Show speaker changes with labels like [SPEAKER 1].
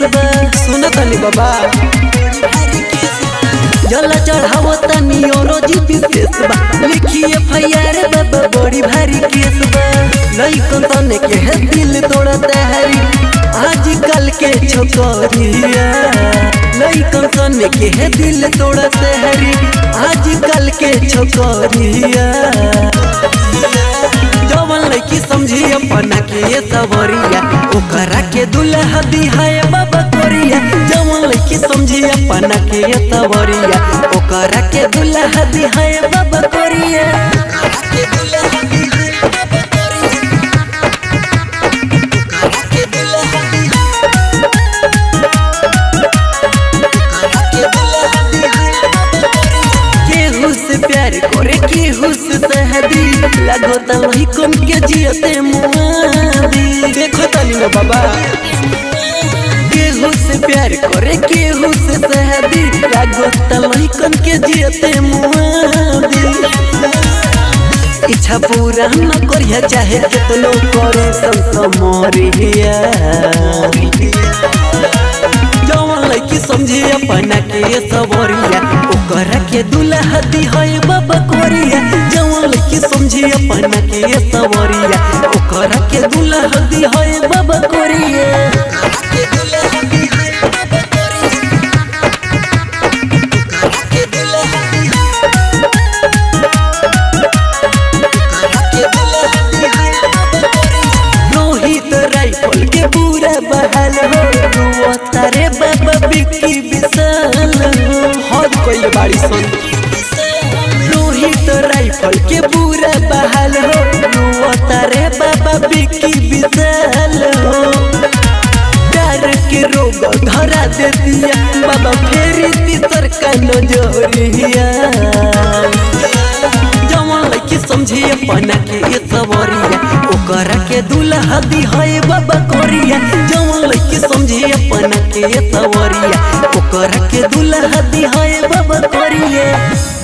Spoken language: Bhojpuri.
[SPEAKER 1] बा सुन तनी बाबा जला चढ़ावो तनी औरो जी विशेष बा लिखिए फैयार बाबा बड़ी भारी केस बा लइकन तने के है दिल तोड़ता है आजकल के छोकरिया लइकन तने के है दिल तोड़ता है आजकल के छोकरिया जवन लड़की समझी अपना के ये सवरिया ओकरा के दुल्हा दिहाए बाबा कोरिया जवन लड़की समझी अपना के ये सवरिया ओकरा के दुल्हा दिहाए बाबा कोरिया केहू से प्यार करे केहू से सहदी लागो त वही कम के जियते मुआदी देखो तनी ना बाबा केहू से प्यार करे केहू से सहदी लागो त वही कम के जियते मुआदी इच्छा पूरा न करिया चाहे कितनो करे संत मोरिया जवन लड़की समझी अपना के ये सबरिया ओकरा के दुल्हा दी है बाबा कोरिया जवन लड़की समझी अपना के ये सबरिया ओकरा के दुल्हा दी है बाबा कोरिया रोहित राइफल के पूरा बहाल हो रुआ तारे बाबा बिक्की विशाल हो हद कोई बाड़ी सन रोहित राइफल के पूरा बहाल हो रुआ तारे बाबा बिक्की विशाल हो प्यार के रोग धरा दे दिया बाबा फेरी तीसर का नजरिया जवन लड़की समझी अपना के ये सवरिया ओकरा के दुल्हा दी है बाबा कोरिया जवन लड़की समझी अपना के ये सवरिया ओकरा के दुल्हा दी है बाबा कोरिया